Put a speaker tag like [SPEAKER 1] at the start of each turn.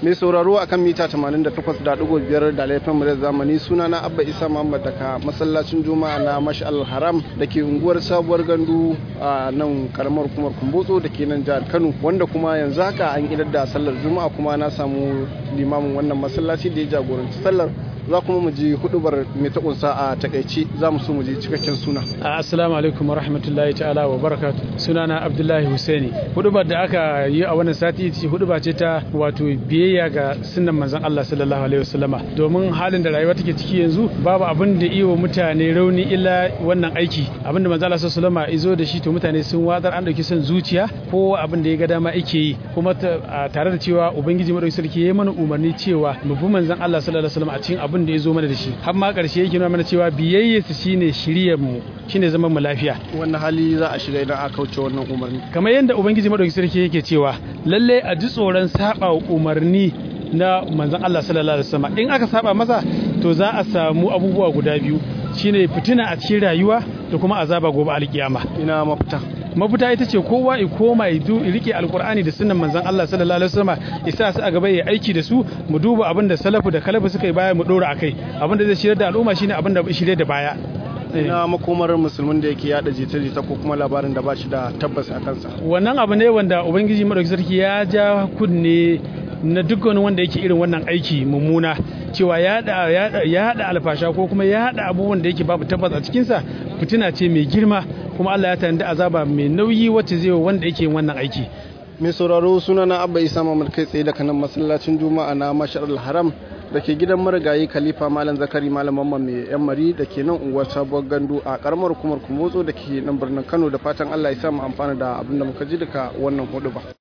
[SPEAKER 1] mai sauraro akan mita 88.5 da laifin mu da zamani suna na abba isa muhammad daga masallacin juma'a na mashal haram da ke unguwar sabuwar gandu a nan karamar kumar kumbotso da ke nan jihar kano wanda kuma yanzu haka an idar da sallar juma'a kuma na samu limamin wannan masallaci da ya jagoranci sallar za kuma mu ji hudubar mai ta kunsa a takaici za mu so mu ji cikakken suna
[SPEAKER 2] assalamu alaikum wa rahmatullahi ta'ala wa barakatu sunana abdullahi husaini hudubar da aka yi a wannan sati ce huduba ce ta wato biyayya ga sunnan manzon Allah sallallahu alaihi wasallama domin halin da rayuwa take ciki yanzu babu abin da iya mutane rauni illa wannan aiki abin da manzon Allah sallallahu alaihi wasallama izo da shi to mutane sun wadar an dauki son zuciya ko abin da ya ga dama yake yi kuma tare da cewa ubangiji madaukakin sarki ya yi mana umarni cewa mu bi manzon Allah sallallahu alaihi wasallama a cikin abin da ya zo mana da shi har ma ƙarshe yake nuna mana cewa biyayyarsa shine shiryar mu shine zaman mu lafiya
[SPEAKER 1] wannan hali za a shiga idan aka kauce wannan umarni
[SPEAKER 2] kamar yadda ubangiji madaukakin sarki yake cewa lalle a ji tsoron saba umarni na manzon Allah sallallahu alaihi wasallam in aka saba masa to za a samu abubuwa guda biyu shine fitina a cikin rayuwa da kuma azaba gobe alkiyama
[SPEAKER 1] ina mafita
[SPEAKER 2] mafita ita ce kowa ya koma ya rike alkur'ani da sunan manzon Allah sallallahu alaihi wasallam isa su a gaba ya aiki da su mu duba abin da salafu da kalafu suka yi baya mu dora akai abin da zai shirya da al'umma shine abin da shirye da baya
[SPEAKER 1] ina makomar musulmin da yake yada jita-jita ko kuma labarin da ba shi da tabbas a kansa
[SPEAKER 2] wannan abu ne wanda ubangiji madauki sarki ya ja kunne na duk wani wanda yake irin wannan aiki mummuna cewa ya haɗa alfasha ko kuma ya haɗa abubuwan da yake babu tabbas a cikinsa fitina ce mai girma kuma Allah ya tanadi azaba mai nauyi wacce zai wanda yake wannan aiki
[SPEAKER 1] mai sauraro suna na abba isa mamad kai tsaye daga nan masallacin juma'a na mashar haram da ke gidan marigayi khalifa malam zakari malam mamman mai yan mari da ke nan unguwar sabuwar gandu a karamar hukumar kumotso da ke nan birnin kano da fatan allah ya samu amfana da abin da muka ji daga wannan hudu ba